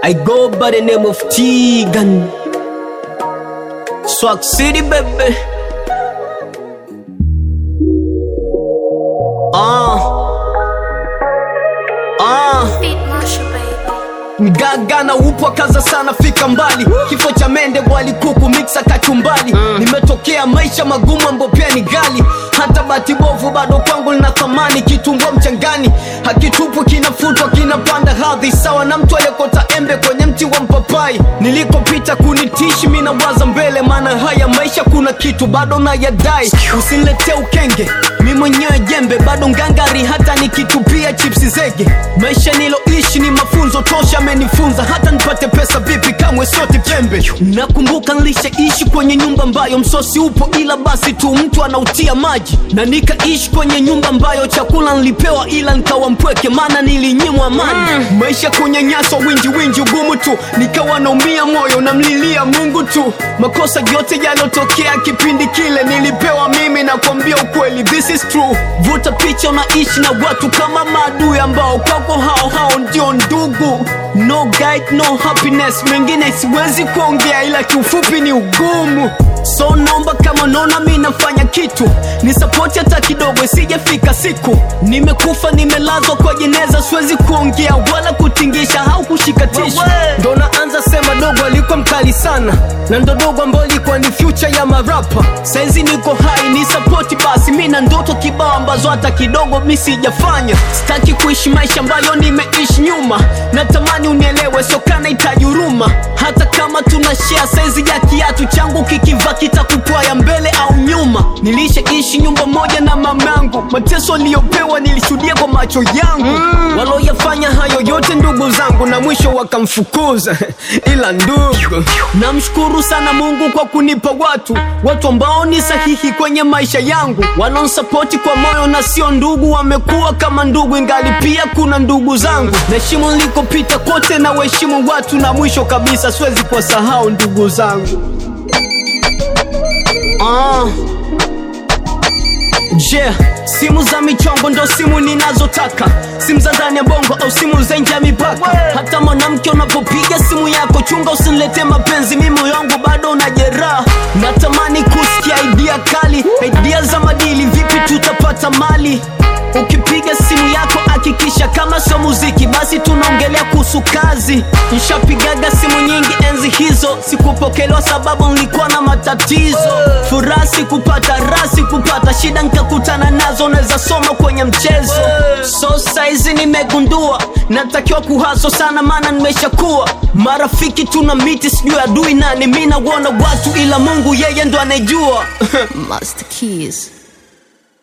I go by the name of Tegan. Swag City, baby. Ah. Ah. Beat Marshall, baby. Mgaga na upwa kaza sana fika mbali kifo cha mende wali kuku mixa kachumbali nimetokea maisha magumu ambayo pia ni gali hata bati bovu bado kwangu lina thamani kitungua mchangani hakitupwi kinafutwa kinapanda hadhi sawa na mtu aliyekota embe kwenye mti wa mpapai nilikopita kunitishi mi nawaza mbele maana haya maisha kuna kitu bado nayadai usiniletee ukenge mi mwenyewe jembe bado ngangari hata nikitupia chipsi zege maisha niloishi ni mafunzo tosha amenifunza hata nipate pesa vipi kamwe sote pembe nakumbuka nilishaishi kwenye nyumba ambayo msosi upo ila basi tu mtu anautia maji na nikaishi kwenye nyumba ambayo chakula nilipewa ila nikawa mpweke maana nilinyimwa amani maisha kunyanyaswa winji winji ugumu tu nikawa naumia moyo namlilia mungu tu makosa yote yalotokea kipindi kile nilipewa mimi na kuambia ukweli this is true vuta picha unaishi na watu kama maadui ambao kwako hao hao ndio ndugu no guide, no happiness mengine siwezi kuongea ila kiufupi ni ugumu so naomba kama naona mi nafanya kitu ni sapoti hata kidogo isijafika siku nimekufa nimelazwa kwa jeneza siwezi kuongea wala kutingisha au kushika tishu ndo naanza sema dogo alikuwa mkali sana na ndo dogo ambayo ilikuwa ni future ya marapa saizi niko hai ni sapoti basi mi na ndoto kibao ambazo hata kidogo mi sijafanya sitaki kuishi maisha ambayo nimeishi nyuma natamani unielewe sokana itaji huruma hata kama tuna share saizi ya kiatu changu kikiva kitakupwaya mbele au nyuma nilishaishi nyumba moja na mamangu mateso aliyopewa nilishuhudia kwa macho yangu mm. waloyafanya hayo yote ndugu zangu na mwisho wakamfukuza ila ndugu namshukuru sana mungu kwa kunipa watu watu ambao ni sahihi kwenye maisha yangu wanaonsapoti kwa moyo na sio ndugu wamekuwa kama ndugu ingali pia kuna ndugu zangu naheshimu nilikopita kote na waheshimu watu na mwisho kabisa siwezi kuwasahau ndugu zangu ah. Je, yeah, simu za michongo ndo simu ninazotaka, simu za ndani ya bongo au simu za nje ya mipaka. Hata mwanamke unapopiga simu yako, chunga usinilete mapenzi, mimi moyo wangu bado una jeraha. Natamani kusikia idea kali, idea za madili, vipi tutapata mali ukipiga simu yako hakikisha kama sio muziki basi tunaongelea kuhusu kazi nshapigaga simu nyingi enzi hizo sikupokelewa sababu nilikuwa na matatizo furaha sikupata raha sikupata shida nkakutana nazo naweza soma kwenye mchezo so saizi nimegundua natakiwa kuhaso sana maana nimeshakuwa marafiki tuna miti sijui adui nani mi nauona watu ila mungu yeye ndo anejua Master Keys.